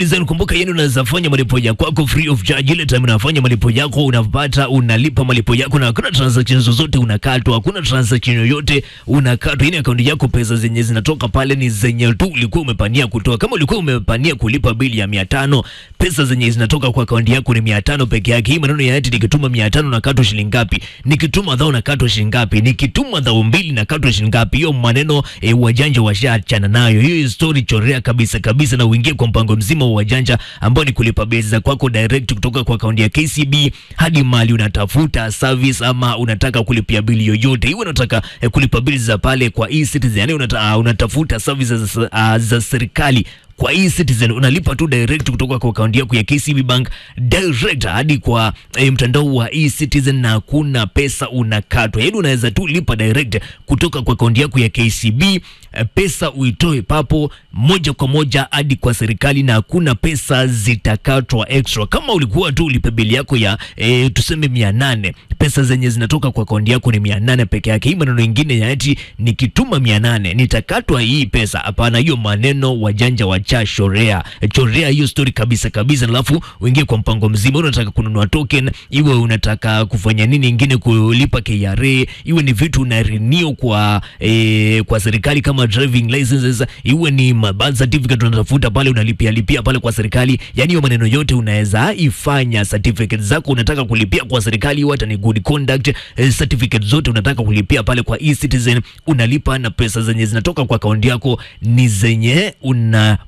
E-Citizen, kumbuka yenu unaweza fanya malipo ya kwako free of charge. Ile time unafanya malipo yako unapata unalipa malipo yako na hakuna transaction zozote unakatwa, hakuna transaction yoyote unakatwa. Ile akaunti yako pesa zenye zinatoka pale ni zenye tu ulikuwa umepania kutoa. Kama ulikuwa umepania kulipa bili ya mia tano, pesa zenye zinatoka kwa akaunti yako ni mia tano peke yake. Hii maneno ya eti nikituma mia tano nakatwa shilingi ngapi? Nikituma dhao nakatwa shilingi ngapi? Nikituma dhao mbili nakatwa shilingi ngapi? Hiyo maneno e, wajanja washaachana nayo. Hiyo story chorea kabisa kabisa, na uingie kwa mpango mzima wa wajanja ambao ni kulipa bili za kwako direct kutoka kwa akaunti ya KCB hadi mali unatafuta service ama unataka kulipia bili yoyote, iwe unataka eh, kulipa bili za pale kwa e-Citizen, yani unata, uh, unatafuta services za, uh, za serikali kwa e-Citizen unalipa tu direct kutoka kwa akaunti yako ya KCB Bank direct hadi kwa eh, mtandao wa e-Citizen na hakuna pesa unakatwa. Yaani unaweza tu lipa direct kutoka kwa akaunti yako ya KCB eh, pesa uitoe papo moja kwa moja hadi kwa serikali na hakuna pesa zitakatwa extra. Kama ulikuwa tu ulipe bili yako ya eh, tuseme mia nane pesa zenye zinatoka kwa akaunti yako ni mia nane peke yake. Hii maneno ingine ya eti nikituma mia nane nitakatwa hii pesa, hapana. Hiyo maneno wajanja wacha shorea chorea hiyo story kabisa kabisa, alafu uingie kwa mpango mzima. Unataka kununua token, iwe unataka kufanya nini ingine, kulipa KRA, iwe ni vitu una renew kwa eh, kwa serikali kama driving licenses, iwe ni birth certificate unatafuta pale, unalipia lipia pale kwa serikali. Yani hiyo maneno yote unaweza ifanya. Certificate zako unataka kulipia kwa serikali, iwe hata ni good conduct eh, certificate zote unataka kulipia pale kwa e-Citizen, unalipa na pesa zenye zinatoka kwa akaunti yako ni zenye una